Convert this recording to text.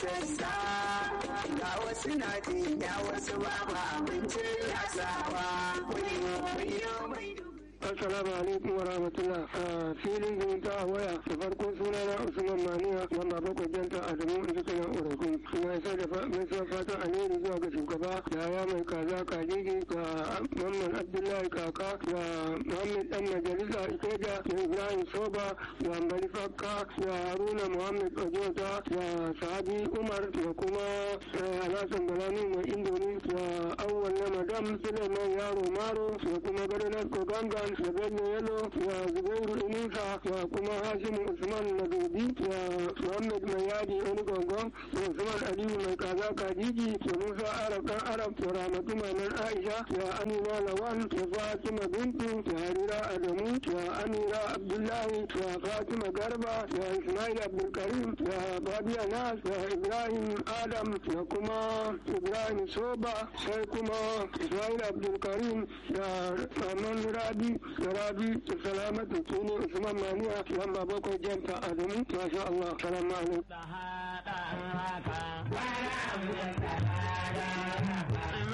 sassa ga wasu na jinya wasu babu abincin rasawa kuyo kuyo mai Assalamu alaikum wa rahmatullah. A filin zumunta a waya da farko suna na Usman Maniya wanda bakwai janta Adamu in ji kana Uragun. Ina isa da gaisuwa fatan alheri zuwa ga shugaba da ya mai kaza kajiji ga Mamman Abdullahi Kaka da Muhammad Dan Majalisa Ikeja da Ibrahim Soba da Mbali Fakka da Haruna Muhammad Ojota da Sahabi Umar da kuma Alhassan Balani mai Indomi da Awwal na Madam Suleiman Yaro Maro da kuma Gadonar Kogangan da bello yalo da zubairu inusa da kuma hashimu usman madobi da muhammad mai yadi wani gongon da usman aliyu mai kaza kajiji da musa arab dan arab da ramatu maman aisha da amina lawan da fatima bintu da harira adamu da amira abdullahi da fatima garba da ismail abdulkarim da babiya nas da ibrahim adam da kuma ibrahim soba sai kuma ismail abdulkarim da maman rabi da rabi da salamatu su ne usman maniya lamba bakwai janta adamu masha Allah salamu alaikum